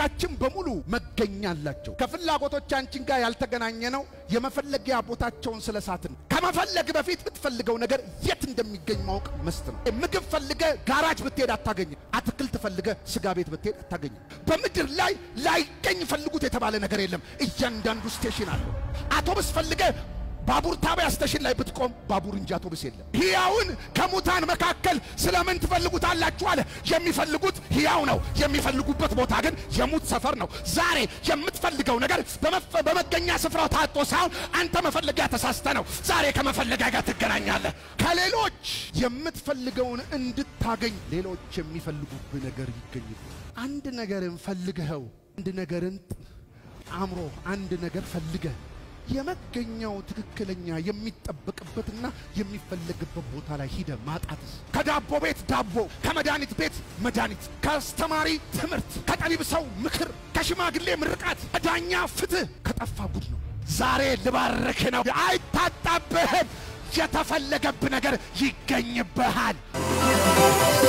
ፍላጎቶቻችን በሙሉ መገኛ አላቸው። ከፍላጎቶቻችን ጋር ያልተገናኘ ነው የመፈለጊያ ቦታቸውን ስለሳትን። ከመፈለግ በፊት የምትፈልገው ነገር የት እንደሚገኝ ማወቅ መስት ነው። ምግብ ፈልገ ጋራጅ ብትሄድ አታገኝም። አትክልት ፈልገ ስጋ ቤት ብትሄድ አታገኝም። በምድር ላይ ላይገኝ ፈልጉት የተባለ ነገር የለም። እያንዳንዱ ስቴሽን አለው። አውቶቡስ ፈልገ ባቡር ጣቢያ ስቴሽን ላይ ብትቆም ባቡር እንጂ አውቶቡስ የለም። ሕያውን ከሙታን መካከል ስለምን ትፈልጉታላችሁ አለ። የሚፈልጉት ሕያው ነው። የሚፈልጉበት ቦታ ግን የሙት ሰፈር ነው። ዛሬ የምትፈልገው ነገር በመገኛ ስፍራው ታጦ ሳይሆን አንተ መፈለጊያ ተሳስተ ነው። ዛሬ ከመፈለጊያ ጋር ትገናኛለህ። ከሌሎች የምትፈልገውን እንድታገኝ ሌሎች የሚፈልጉብህ ነገር ይገኝብህ። አንድ ነገርን ፈልገኸው አንድ ነገርን አእምሮ አንድ ነገር ፈልገህ የመገኛው ትክክለኛ የሚጠበቅበትና የሚፈለግበት ቦታ ላይ ሂደ ማጣትስ? ከዳቦ ቤት ዳቦ፣ ከመድኃኒት ቤት መድኃኒት፣ ከአስተማሪ ትምህርት፣ ከጠቢብ ሰው ምክር፣ ከሽማግሌ ምርቃት፣ ከዳኛ ፍትህ ከጠፋ ጉድ ነው። ዛሬ ልባርክ ነው። አይታጣብህም። የተፈለገብህ ነገር ይገኝብሃል።